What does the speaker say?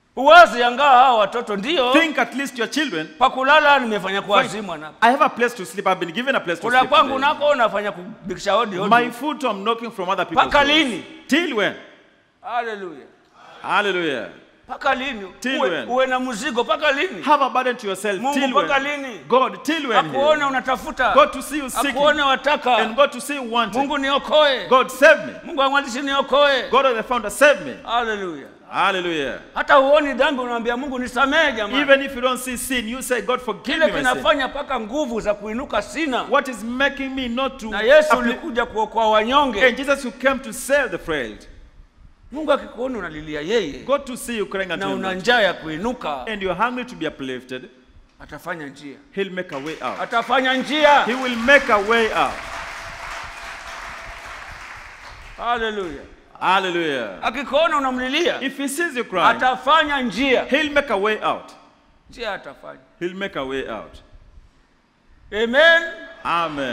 uwazi angaa hawa watoto ndio Think at least your children. pakulala nimefanya kuwazimwa na I have a place to sleep. I've been given a place to kula sleep. kwangu today. nako nafanya kubikisha hodi hodi My foot I'm knocking from other people's Mpaka doors. lini? Till when? haleluya Hallelujah. mpaka lini Till uwe, when? uwe na mzigo mpaka lini Have a burden to yourself. mungu till mpaka when? lini God, till when? akuone unatafuta God to see you seeking. akuone wataka And God to see you wanting. mungu niokoe God save me. mungu amwandishi niokoe God of the founder save me. haleluya Hallelujah. hata huoni dhambi unamwambia mungu nisamehe jamani Even if you don't see sin, you say, God forgive kile me my sin. kinafanya mpaka nguvu za kuinuka sina What is making me not to na yesu apply- ulikuja kuokoa wanyonge And Jesus, you came to save the frail. mungu akikuona unalilia yeye God to see you crying unto na him. una njaa ya kuinuka And you're hungry to be uplifted. atafanya njia He'll make a way out. atafanya njia He will make a way out. haleluya Hallelujah. akikuona unamlilia If he sees you crying, atafanya njia he'll make a way out. njia atafanya He'll make a way out. amen Amen.